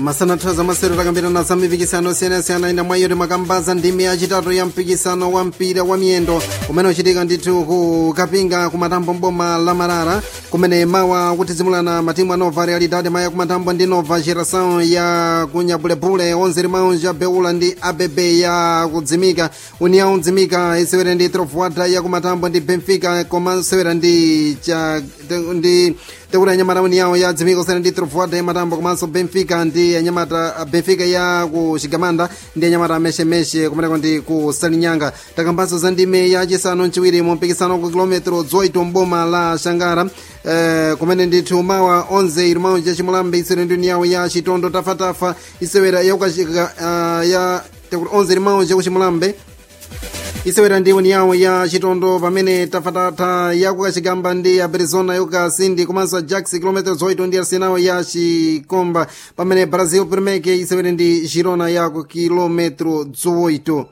masanathaza masero takambirana za mipikisano osiyanasiyana ina mwa iyo makambaza ndimi yachitatu ya mpikisano wa mpira wa miyendo umene uchitika ndithu ku kapinga ku matambo mboma la marara kumene mawa kutizimulana matimu a nova realidade maya ku matambo ndi nova geração ya kunyabulebule onze limãos ya beula ndi abb ya kudzimika união dzimika isewera ndi trovoada ya ku matambo ndi benfica koma isewera ndi cha ndi tekula anyamata união ya dzimika kusiyana ndi trovoada ya matambo komanso benfica ndi anyamata benfica ya ku chigamanda ndi anyamata ameshemeshe kumeneko ndi ku salinyanga takambanso za ndime ya chisanu mchiwiri mu mpikisano ku kilometro 8 mboma la shangara eh, kumene ndithu mawa 11 irimao cha chimulambe isewera ndi união ya chitondo tafatafa isewera yakukachika uh, ya 11 irimao cha kuchimulambe isewera ndi união ya chitondo pamene tafatata yakukachigamba ndi arizona yokasindi komanso ajax kilometros 8 ndi arsenal ya chikomba pamene brazil primeke isewera ndi girona yaku kilometro 8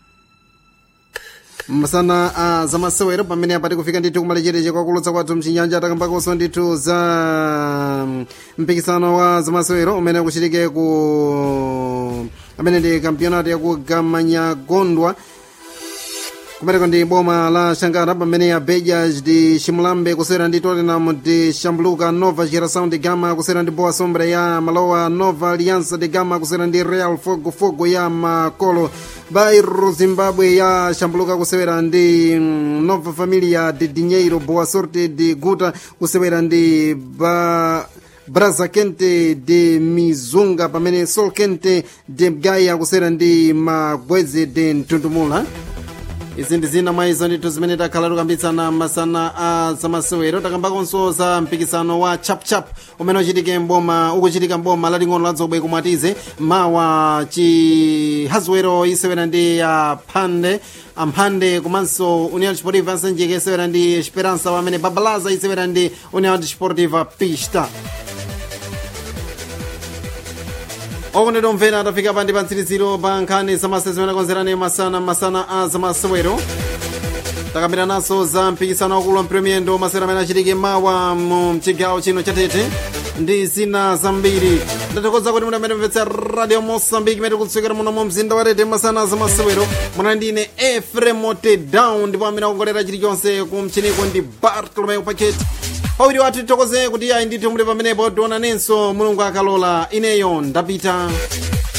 masana a zamasewero pamene apati kufika ndithu kumalechereche kwakulutsa kwathu mchinyanja takambakonso ndithu za mpikisano wa zamasewero umene kuchitike ku amene ndi kampionato yakugamanyagondwa kumeneko ndi boma la shangara pamene abeja ndi chimulambe kusera ndi tottenham ndi shambuluka nova geração de gama kusera ndi boa sombra ya malowa nova aliança de gama kusera ndi real fogo fogo ya makolo bairro zimbabwe ya shambuluka kusewera ndi mm, nova familia de dinheiro boa sorte de guta kusewera ndi ba braza kente de mizunga pamene sol kente de mgaya kusera ndi magweze de mtundumula izi ndi zina mwa izo ndithu zimene takhala tikambitsana masana a zamasewero takambakonso za mpikisano wa chapchap umene uchitike mboma ukuchitika mboma laling'ono la dzobwe kumwatize mawa chihazwero isewera ndi aphande amphande komanso união desportiva ansanjika isewera ndi esperança pamene babalaza isewera ndi união desportiva pista okondedwa omvera tafika pa ndi pa mtsiriziro pa nkhani zamasewero zimene akonzerani masana masana a zamasewero takambiranaso za mpikisano wakulu wa mpiromiyendo masewero amene achitike mawa mu mchigawo chino chatete ndi zina zambiri ndathokoza kuti muli amene mvetsa radio mosambiki imene kutsukira muno mu mzinda wa tete masana a zamasewero munali ndine efremote down ndipo amene akongolera chilichonse ku mchiniko ndi bartolomeo paketi pawiri wathu tithokoze kuti ayi ndithu muli pamenepo tionanenso mulungu akalola ineyo ndapita